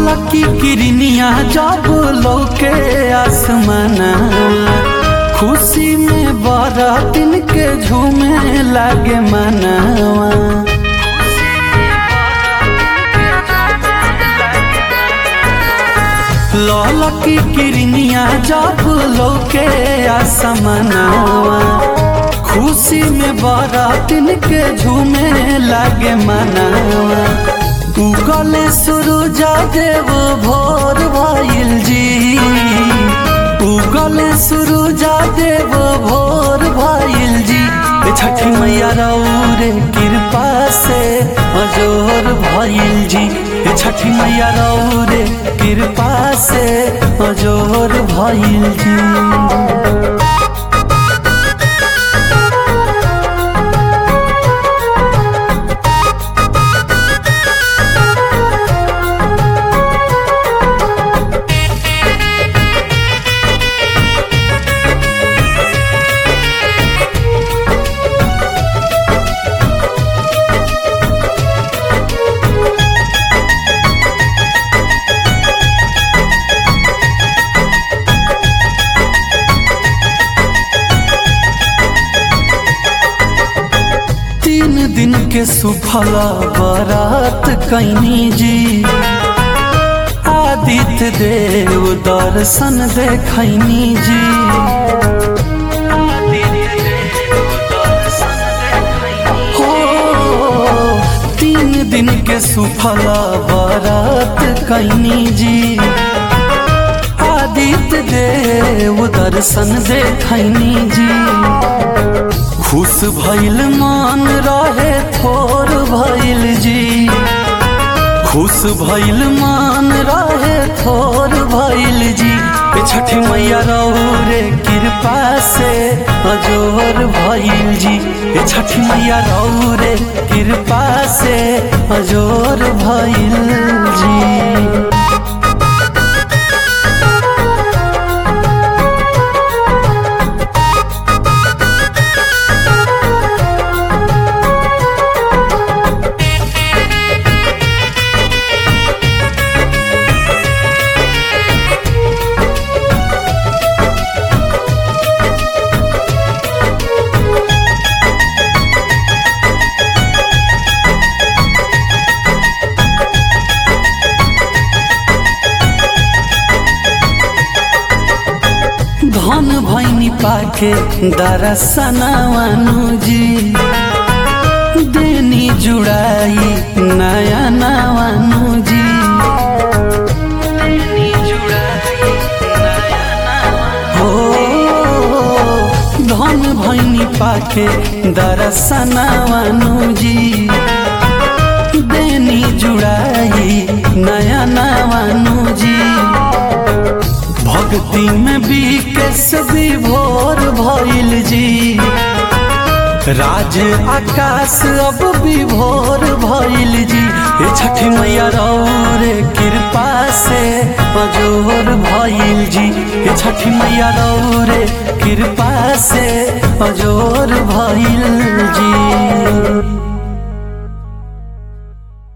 लकी किरनिया जब लौके आसमाना खुशी में बरातिन के झूमे लागे मनावा लकी किरनिया जब लौके आसमानावा खुशी में बरातिन के झूमे लागे मनावा उगले सूरजा देव भोर भइल जी उगले सूरजा देव भोर भइल जी ए छठी मैया रौरे कृपा से अजोर भइल जी ए छठी मैया रौरे कृपा से अजोर भइल जी तीन दिन के सुफला बारात कैनी जी आदित्य देव दर्शन देखैनी जी हो तीन दिन के सुफला बारात कैनी जी आदित्य देव दर्शन देखैनी जी खुश भइल मान रहे थोर भइल जी खुश भइल मान रहे थोर भइल जी ए छठी मैया रौरे कृपा से अजोर भइल जी ए छठी मैया रौरे कृपा से अजोर भइल जी धन भैनी पाके दरसनवानु जी देनी जुड़ाई नया नवानु जी हो धन भैनी पाके दरसनवानु जी देनी जुड़ाई नया नवानु जी भक्ति में बीकेस विभोर भइल जी राज आकाश अब विभोर भइल जी ए छठी मैया रौरे कृपा से अजोर भइल जी ए छठी मैया रौरे कृपा से अजोर भइल जी